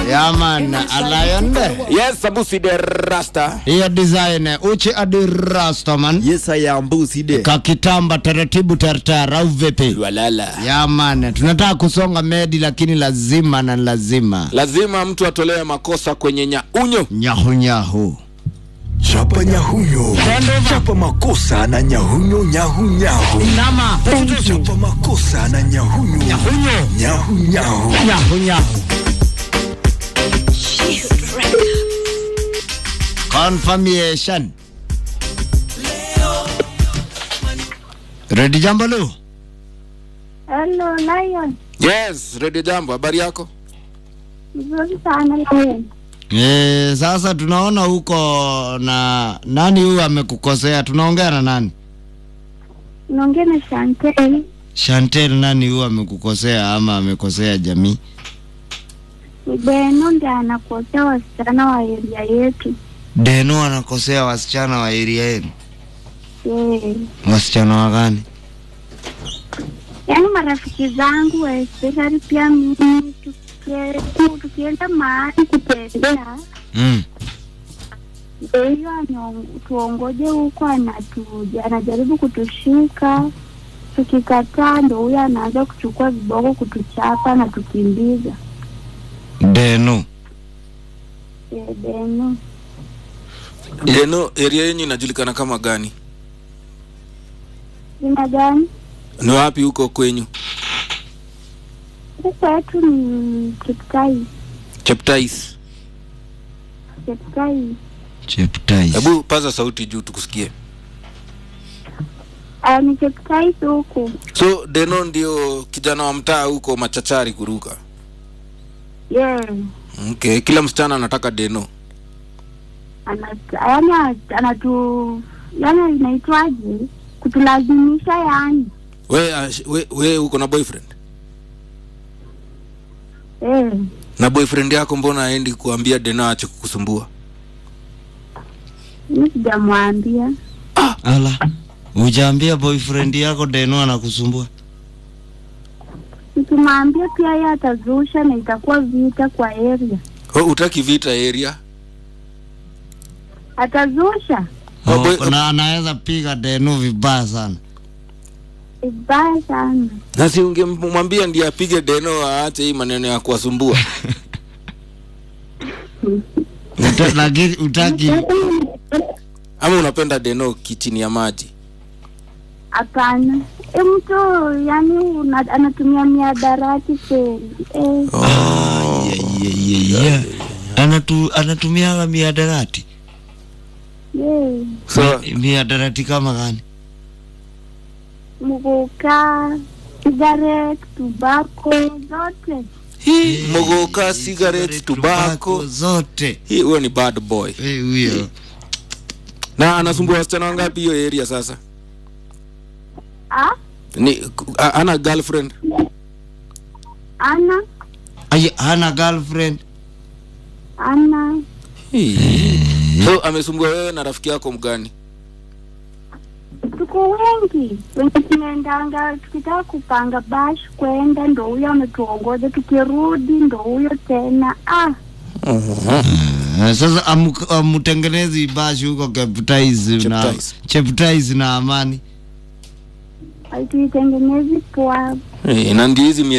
yaman alayonde Yes, Sabusi de Rasta. hiyo design uchi adi rastaman Yes, I am Busi de. kakitamba taratibu tartar au vipi Walala. yaman tunataka kusonga medi lakini lazima na lazima Lazima mtu atolewe makosa kwenye nyaunyo. nyahunyahu Chapa nyahunyo, chapa makosa na nyahunyo nyahunyahu, nama chapa makosa na nyahunyo nyahunyahu. nyahunyahu confirmation redi jambo lu Hello, Lion. Yes, Radio Jambo, habari yako? Mzuri sana Lion. e, sasa tunaona huko na nani huyu amekukosea tunaongea na nani Naongea na Chantel. Chantel nani huyu amekukosea ama amekosea jamii Beno ndiye anakosea wasichana wa area yetu. Deno anakosea wasichana wa area yenu Eh. wasichana wa gani Yaani marafiki zangu especially pia mimi tukie- tu- tukienda mahali kutembea mm. ndio hiyo anyong- tuongoje huko anatu anajaribu kutushika tukikataa ndo huyo anaanza kuchukua viboko kutuchapa na tukimbiza Deno Eh, Beno Deno, area yenyu inajulikana kama gani? jina gani Ni wapi huko kwenyu? huku kwetu ni Kiptai Cheptais. Kiptai Cheptais Hebu paza sauti juu tukusikie. Ah, ni Kiptai huku So Deno ndio kijana wa mtaa huko machachari kuruka. yeah Okay, kila msichana anataka Deno. Ana- yaani anatu yaani inaitwaje kutulazimisha yani We, ash- we, we uko na boyfriend? eh Na boyfriend yako mbona aendi kuambia Deno aache kukusumbua? mi sijamwambia ala ujaambia boyfriend yako Deno anakusumbua nikimwambia pia yeye atazusha na itakuwa vita kwa area Oh, utaki vita area? atazusha Oh, oh, boy- na anaweza piga Deno vibaya sana vibaya sana Na si ungemwambia ndiye apige Deno aache hii maneno ya kuwasumbua. Uta, lakini utaki Ama unapenda Deno kichini ya maji? hapana e mtu yani una, anatumia miadarati kweli eh, Ah, yeah, yeah, yeah, yeah. Anatu, anatumiaga miadarati yeah. So, Mi- miadarati kama gani muguka cigarette tobacco zote hii mogoka, cigarette, tobacco. zote Hii huyo ni bad boy. Eh, huyo Na anasumbua wasichana wangapi hiyo area sasa? ah Ni a- ana girlfriend? ana Ay, hana girlfriend ana Hii. So amesumbua wewe na rafiki yako mgani? tuko wengi wenye tunaendanga tukitaka kupanga bash kwenda ndo huyo ametuongoza tukirudi ndo huyo tena ah Eh, sasa amu- amutengenezi bashi huko Cheptais na Cheptais. Cheptais na Amani haituitengenezi poa Eh, na ndio hizi